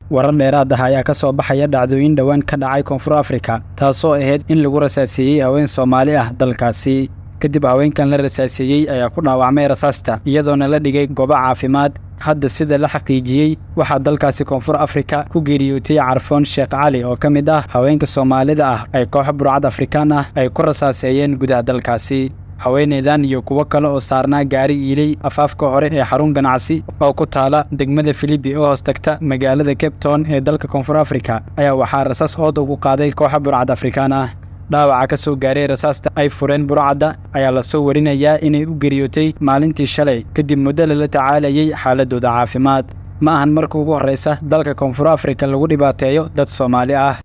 warar dheeraad ah ayaa ka soo baxaya dhacdooyin dhowaan ka dhacay koonfur afrika taasoo ahayd in lagu rasaaseeyey haween soomaali ah dalkaasi kadib haweenkan la rasaaseeyey ayaa ku dhaawacmay rasaasta iyadoona la dhigay goobo caafimaad hadda sida la xaqiijiyey waxaa dalkaasi koonfur afrika ku geeriyootay carfoon sheekh cali oo ka mid ah haweenka soomaalida ah ay koox burcad afrikaan ah ay ku rasaaseeyeen gudaha dalkaasi haweeneydan iyo kuwo kale oo saarnaa gaari iiley afaafka hore ee xarun ganacsi oo ku taala degmada filibi oo hoos tagta magaalada cape town ee dalka koonfur afrika ayaa waxaa rasaas ood ugu qaaday kooxa burcad afrikaan ah dhaawaca ka soo gaaray rasaasta ay fureen burcadda ayaa lasoo warinayaa inay u geriyootay maalintii shalay kadib muddo lala tacaalayay xaaladooda caafimaad ma ahan marka ugu horraysa dalka koonfur afrika lagu dhibaateeyo dad soomaali ah